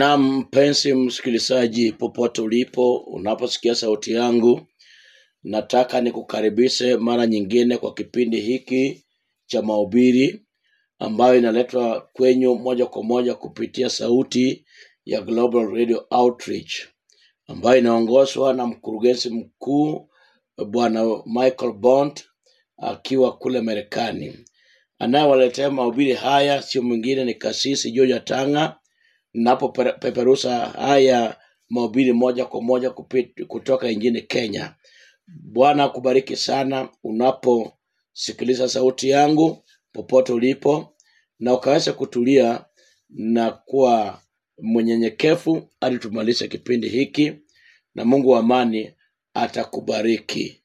Na mpenzi msikilizaji, popote ulipo, unaposikia sauti yangu, nataka nikukaribishe mara nyingine kwa kipindi hiki cha mahubiri ambayo inaletwa kwenyu moja kwa moja kupitia sauti ya Global Radio Outreach ambayo inaongozwa na mkurugenzi mkuu Bwana Michael Bond akiwa kule Marekani. Anayewaletea mahubiri haya sio mwingine ni kasisi George Tanga napopeperusha haya mahubiri moja kwa moja kupi- kutoka nchini Kenya. Bwana akubariki sana unaposikiliza sauti yangu popote ulipo, na ukaweza kutulia na kuwa mnyenyekevu hadi tumalize kipindi hiki, na Mungu wa amani atakubariki.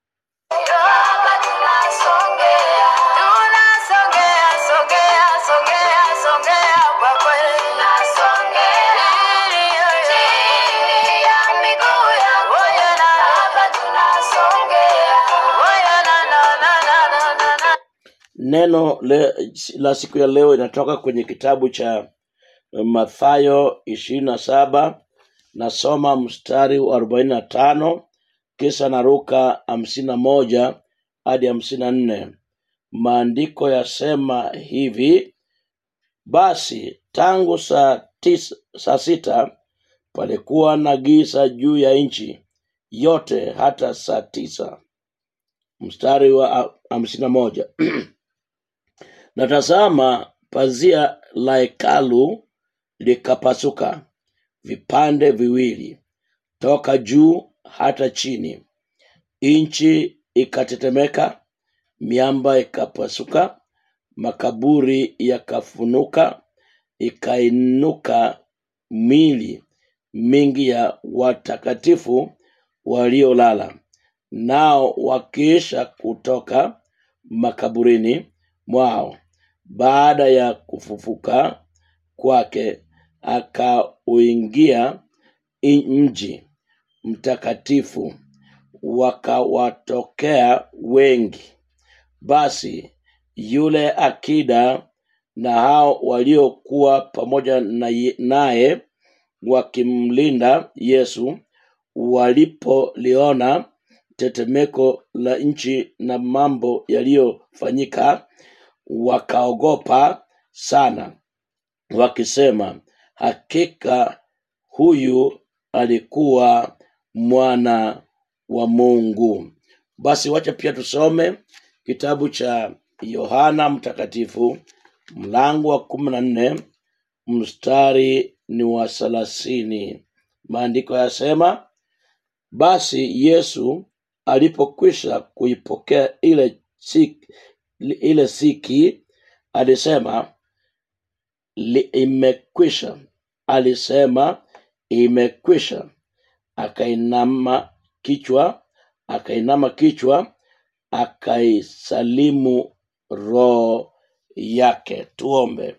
Hapa tunasongea, tunasongea, songea, songea, songea kwa kweli. Tunasongea chini ya miguu yangu. Oya na hapa tunasongea. Oya na na na na na na na. Neno le, la siku ya leo inatoka kwenye kitabu cha Mathayo ishirini na saba nasoma mstari wa arobaini na tano kisha naruka hamsini na moja hadi hamsini na nne maandiko yasema hivi basi tangu saa, tisa, saa sita palikuwa na giza juu ya nchi yote hata saa tisa mstari wa ha- hamsini na moja na tazama pazia la hekalu likapasuka vipande viwili toka juu hata chini nchi ikatetemeka miamba ikapasuka makaburi yakafunuka ikainuka mili mingi ya watakatifu waliolala nao wakiisha kutoka makaburini mwao baada ya kufufuka kwake akauingia i- mji mtakatifu wakawatokea wengi basi yule akida na hao waliokuwa pamoja na ye- naye wakimlinda yesu walipoliona tetemeko la nchi na mambo yaliyofanyika wakaogopa sana wakisema hakika huyu alikuwa mwana wa mungu basi wacha pia tusome kitabu cha yohana mtakatifu mlango wa kumi na nne mstari ni wa thelathini maandiko yasema basi yesu alipokwisha kuipokea ile siki, ile siki alisema li, imekwisha alisema imekwisha akainama kichwa akainama kichwa akaisalimu roho yake tuombe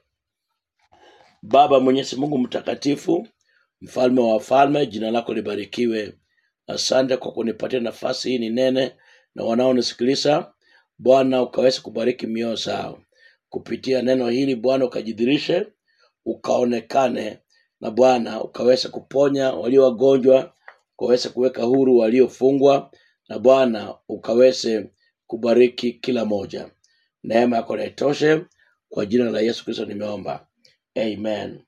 baba mwenyezi mungu mtakatifu mfalme wa wafalme jina lako libarikiwe asante kwa kunipatia nafasi hii ni nene na wanaonisikiliza bwana ukaweze kubariki mioyo zao kupitia neno hili bwana ukajidhirishe ukaonekane na bwana ukaweze kuponya walio wagonjwa ukaweze kuweka huru waliofungwa na bwana ukaweze kubariki kila moja neema yako na itoshe kwa jina la yesu kristo nimeomba amen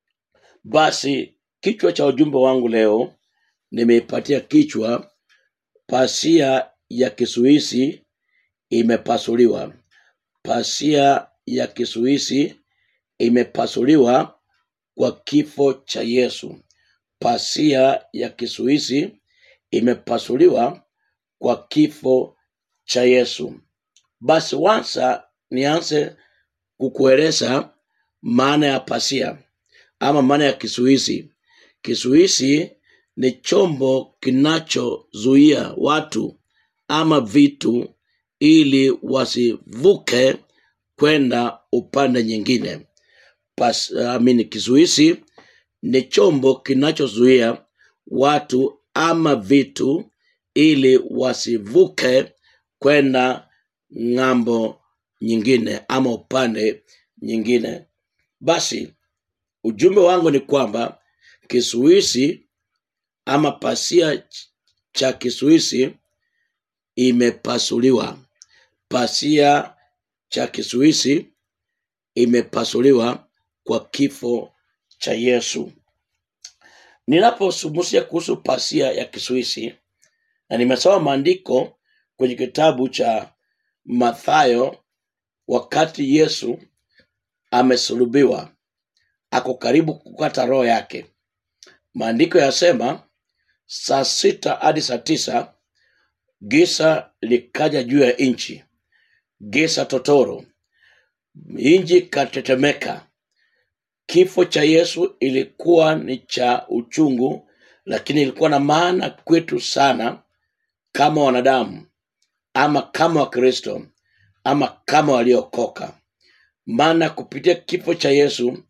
basi kichwa cha ujumbe wangu leo nimeipatia kichwa pasia ya kisuisi imepasuliwa pasia ya kisuisi imepasuliwa kwa kifo cha yesu pasia ya kisuisi imepasuliwa kwa kifo cha yesu basi wansa nianze kukueleza maana ya pasia ama maana ya kisuisi kisuisi ni chombo kinachozuia watu ama vitu ili wasivuke kwenda upande nyingine Pas, I mean, kizuizi ni chombo kinachozuia watu ama vitu ili wasivuke kwenda ng'ambo nyingine ama upande nyingine basi ujumbe wangu ni kwamba kisuisi ama pasia ch- cha kisuisi imepasuliwa pasia cha kisuisi imepasuliwa kwa kifo cha yesu ninapozungumzia kuhusu pasia ya kisuisi na nimesoma maandiko kwenye kitabu cha mathayo wakati yesu amesulubiwa ako karibu kukata roho yake maandiko yasema saa sita hadi saa tisa gisa likaja juu ya nchi gisa totoro nchi ikatetemeka kifo cha yesu ilikuwa ni cha uchungu lakini ilikuwa na maana kwetu sana kama wanadamu ama kama wakristo ama kama waliokoka maana kupitia kifo cha yesu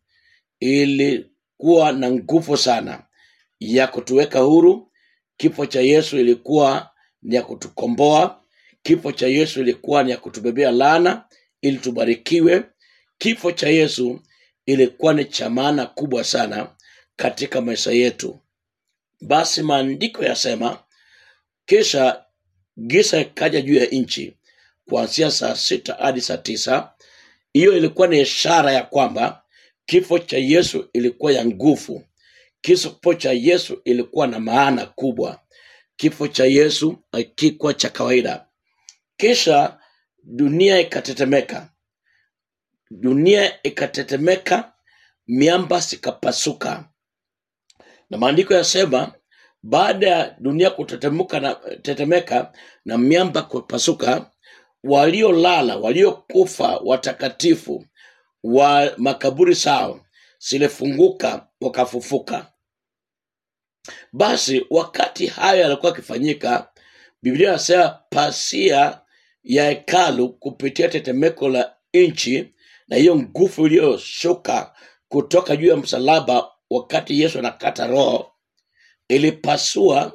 ilikuwa na nguvu sana ya kutuweka huru kifo cha yesu ilikuwa ni ya kutukomboa kifo cha yesu ilikuwa ni ya kutubebea laana ili tubarikiwe kifo cha yesu ilikuwa ni cha maana kubwa sana katika maisha yetu basi maandiko yasema kisha gisa ikaja juu ya nchi kuanzia saa sita hadi saa tisa hiyo ilikuwa ni ishara ya kwamba kifo cha yesu ilikuwa ya nguvu kifo cha yesu ilikuwa na maana kubwa kifo cha yesu hakikuwa cha kawaida kisha dunia ikatetemeka dunia ikatetemeka miamba zikapasuka na maandiko yasema baada ya dunia kutetemuka na tetemeka na miamba kupasuka waliolala waliokufa watakatifu wa makaburi sao zilifunguka wakafufuka basi wakati hayo yalikuwa akifanyika biblia inasema pasia ya hekalu kupitia tetemeko la nchi na hiyo nguvu iliyoshuka kutoka juu ya msalaba wakati yesu anakata roho ilipasua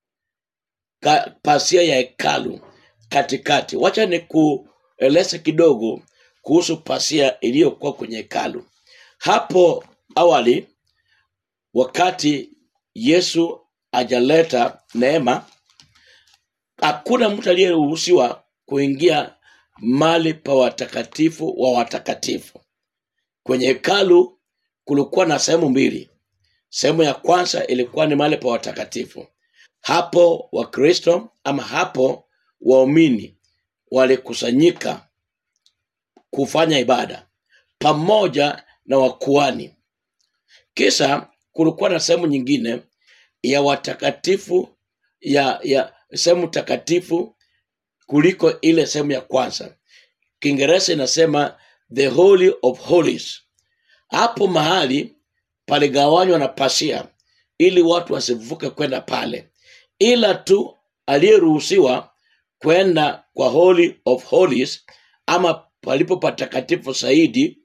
ka, pasia ya hekalu katikati wacha ni kueleza kidogo kuhusu pasia iliyokuwa kwenye hekalu hapo awali wakati yesu ajaleta neema hakuna mtu aliyeruhusiwa kuingia mali pa watakatifu wa watakatifu kwenye hekalu kulikuwa na sehemu mbili sehemu ya kwanza ilikuwa ni mahali pa watakatifu hapo wakristo ama hapo waumini walikusanyika kufanya ibada pamoja na wakuani kisha kulikuwa na sehemu nyingine ya watakatifu ya ya sehemu takatifu kuliko ile sehemu ya kwanza kiingereza inasema the holy of holies hapo mahali paligawanywa na pasia ili watu wasivuke kwenda pale ila tu aliyeruhusiwa kwenda kwa holy of holies ama palipo patakatifu zaidi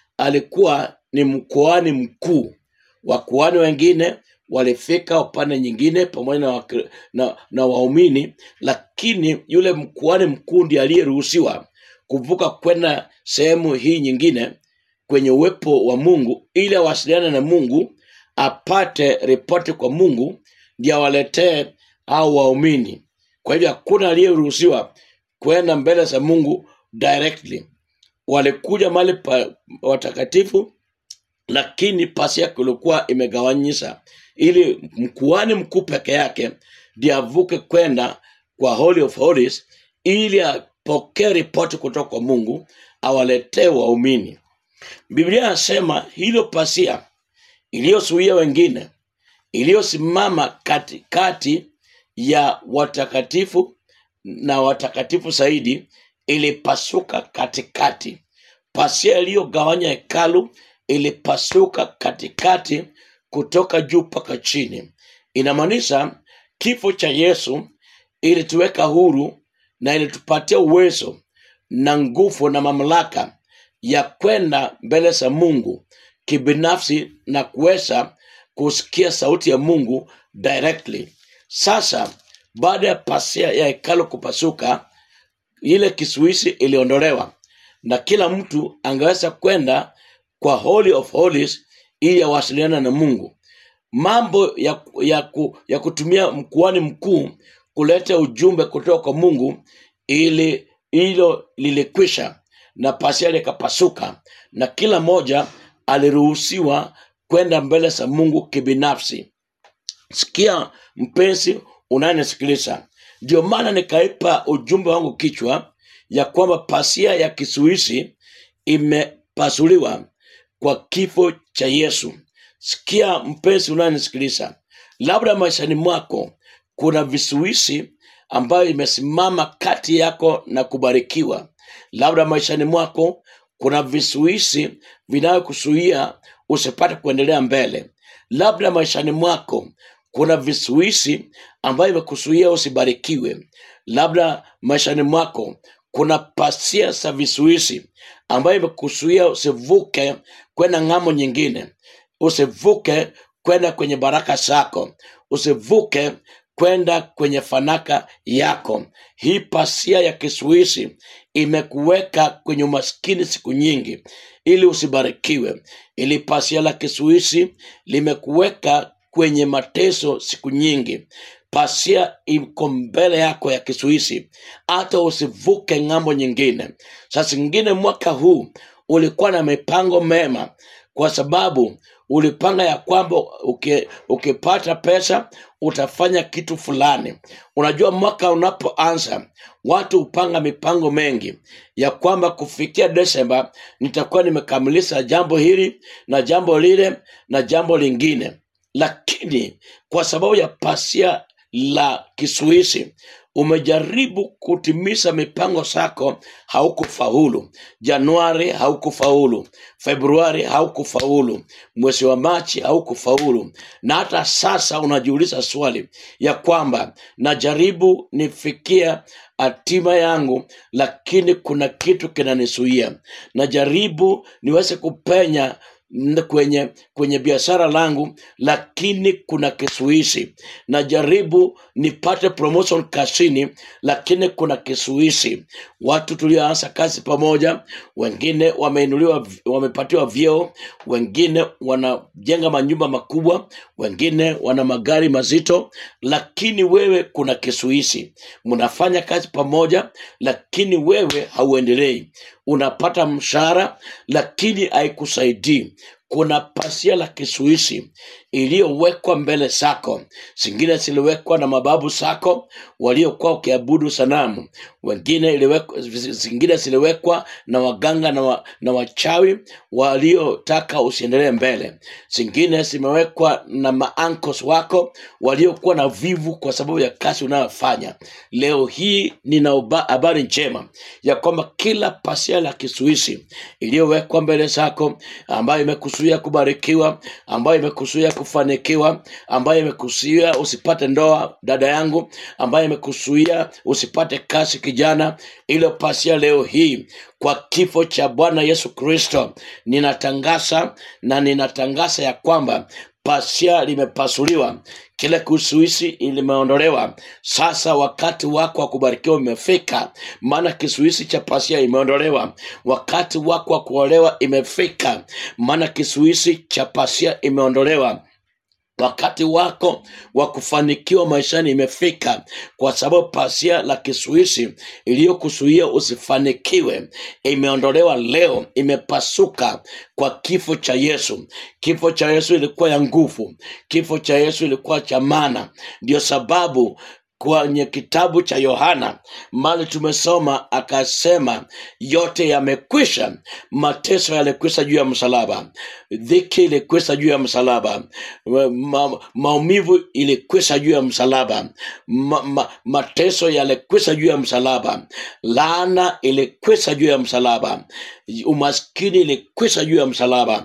alikuwa ni mkoani mkuu wakuani wengine walifika upande nyingine pamoja na, wakri- na, na waumini lakini yule mkuani mkuu ndiye aliyeruhusiwa kuvuka kwenda sehemu hii nyingine kwenye uwepo wa mungu ili awasiliane na mungu apate ripoti kwa mungu ndio awaletee au waumini kwa hivyo hakuna aliyeruhusiwa kwenda mbele za mungu directly walikuja mahali pa watakatifu lakini pasi yake ilikuwa imegawanyisha ili mkuani mkuu peke yake ndiye avuke kwenda kwa holy of holies ili apokee ripoti kutoka kwa mungu awaletee waumini biblia anasema hilo pasia iliyozuia wengine iliyosimama katikati ya watakatifu na watakatifu zaidi ilipasuka katikati pasia iliyogawanya hekalu ilipasuka katikati kutoka juu mpaka chini inamaanisha kifo cha yesu ilituweka huru na ilitupatia uwezo na nguvu na mamlaka ya kwenda mbele za mungu kibinafsi na kuweza kusikia sauti ya mungu directly sasa baada ya pasia ya hekalo kupasuka ile kisuisi iliondolewa na kila mtu angeweza kwenda kwa holy of holies ili awasiliana na mungu mambo ya, ya, ku, ya kutumia mkuani mkuu kuleta ujumbe kutoka kwa mungu ili hilo lilikwisha na pasia likapasuka na kila moja aliruhusiwa kwenda mbele za mungu kibinafsi sikia mpenzi unayenisikiliza ndio maana nikaipa ujumbe wangu kichwa ya kwamba pasia ya kisuisi imepasuliwa kwa kifo cha yesu sikia mpenzi unayenisikiliza labda maishani mwako kuna visuisi ambayo imesimama kati yako na kubarikiwa labda maishani mwako kuna visuisi vinayokuzuia usipate kuendelea mbele labda maishani mwako kuna visuisi ambayo imekuzuia usibarikiwe labda maishani mwako kuna pasia za visuisi ambayo imekuzuia usivuke kwenda ng'amo nyingine usivuke kwenda kwenye baraka zako usivuke kwenda kwenye fanaka yako hii pasia ya kisuisi imekuweka kwenye umaskini siku nyingi ili usibarikiwe ili pasia la kisuisi limekuweka kwenye mateso siku nyingi pasia iko mbele yako ya kisuisi hata usivuke ng'ambo nyingine sasa ingine mwaka huu ulikuwa na mipango mema kwa sababu ulipanga ya kwamba uki- ukipata pesa utafanya kitu fulani unajua mwaka unapoanza watu hupanga mipango mengi ya kwamba kufikia desemba nitakuwa nimekamilisha jambo hili na jambo lile na jambo lingine lakini kwa sababu ya pasia la kisuisi umejaribu kutimiza mipango zako haukufaulu januari haukufaulu februari haukufaulu mwezi wa machi haukufaulu na hata sasa unajiuliza swali ya kwamba najaribu nifikia hatima yangu lakini kuna kitu kinanisuia najaribu niweze kupenya n- kwenye kwenye biashara langu lakini kuna kisuisi najaribu nipate promotion kazini lakini kuna kisuisi watu tulioanza kazi pamoja wengine wameinuliwa wamepatiwa vyeo wengine wanajenga manyumba makubwa wengine wana magari mazito lakini wewe kuna kisuisi mnafanya kazi pamoja lakini wewe hauendelei unapata mshahara lakini haikusaidii kuna pasia la kisuisi iliyowekwa mbele zako zingine ziliwekwa na mababu zako waliokuwa ukiabudu sanamu wengine iliwekwa, zingine ziliwekwa na waganga na, wa, na wachawi waliotaka usiendelee mbele zingine zimewekwa na maankos wako waliokuwa na vivu kwa sababu ya kazi unayofanya leo hii nina uba- habari njema ya kwamba kila pasia la kisuisi iliyowekwa mbele zako ambayo imekusuia kubarikiwa ambayo imekusuia kufanikiwa ambayo imekusuia usipate ndoa dada yangu ambayo imekusuia usipate kazi kijana ilo pasia leo hii kwa kifo cha bwana yesu kristo ninatangaza na ninatangaza ya kwamba pasia limepasuliwa kile kisuisi limeondolewa sasa wakati wako wa kubarikiwa umefika maana kisuisi cha pasia imeondolewa wakati wako wa kuolewa imefika maana kisuisi cha pasia imeondolewa wakati wako wa kufanikiwa maishani imefika kwa sababu pasia la kisuisi iliyokuzuia usifanikiwe imeondolewa leo imepasuka kwa kifo cha yesu kifo cha yesu ilikuwa ya nguvu kifo cha yesu ilikuwa cha maana ndio sababu kwenye kitabu cha yohana mali tumesoma akasema yote yamekwisha mateso yalikwisha juu ya msalaba dhiki ilikwisha juu ya msalaba ma, maumivu ilikwisha juu ya msalaba ma, ma, mateso yalikwisha juu ya msalaba laana ilikwisha juu ya msalaba umaskini ilikwisha juu ya msalaba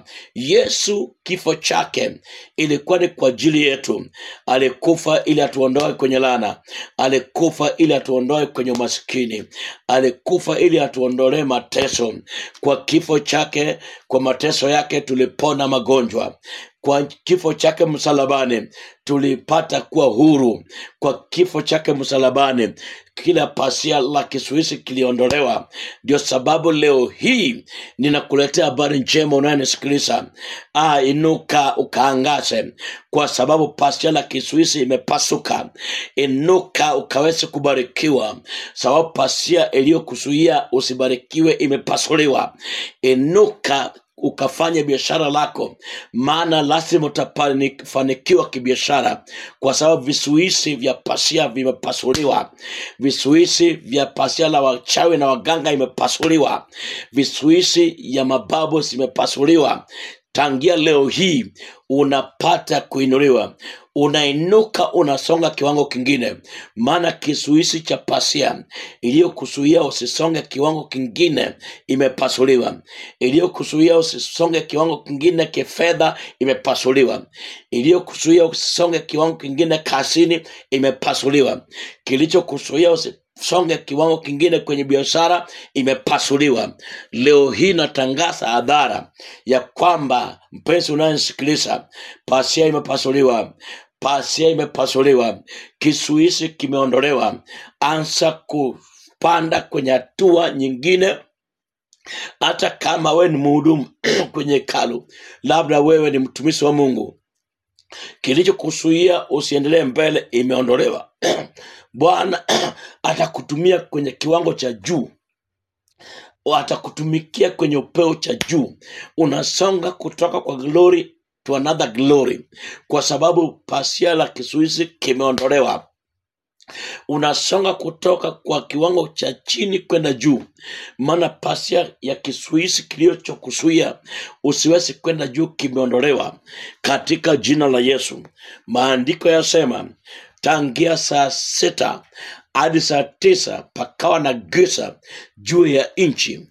yesu kifo chake ilikuwa ni kwa ajili yetu alikufa ili atuondoe kwenye laana alikufa ili atuondoe kwenye umaskini alikufa ili atuondolee mateso kwa kifo chake kwa mateso yake tulipona magonjwa kwa kifo chake msalabani tulipata kuwa huru kwa kifo chake msalabani kila pasia la kisuisi kiliondolewa ndio sababu leo hii ninakuletea habari njema unayonisikiliza ah, inuka ukaangaze kwa sababu pasia la kisuisi imepasuka inuka ukaweze kubarikiwa sababu pasia iliyokuzuia usibarikiwe imepasuliwa inuka ukafanya biashara lako maana lazima utafanikiwa kibiashara kwa sababu visuisi vya pasia vimepasuliwa visuisi vya pasia la wachawi na waganga imepasuliwa visuisi ya mababu zimepasuliwa tangia leo hii unapata kuinuliwa unainuka unasonga kiwango kingine maana kisuisi cha pasia iliyokuzuia usisonge kiwango kingine imepasuliwa iliyokuzuia usisonge kiwango kingine kifedha imepasuliwa iliyokuzuia usisonge kiwango kingine kazini imepasuliwa kilichokuzuia usisonge kiwango kingine kwenye biashara imepasuliwa leo hii natangaza hadhara ya kwamba mpenzi unayenisikiliza pasia imepasuliwa pasia imepasuliwa kisuisi kimeondolewa anza kupanda kwenye hatua nyingine hata kama wewe ni mhudumu kwenye hekalu labda wewe ni mtumishi wa mungu kilichokuzuia usiendelee mbele imeondolewa bwana atakutumia kwenye kiwango cha juu atakutumikia kwenye upeo cha juu unasonga kutoka kwa glory to another glory kwa sababu pasia la kisuisi kimeondolewa unasonga kutoka kwa kiwango cha chini kwenda juu maana pasia ya kisuisi kilichokuzuia usiwezi kwenda juu kimeondolewa katika jina la yesu maandiko yasema tangia saa sita hadi saa tisa pakawa na giza juu ya nchi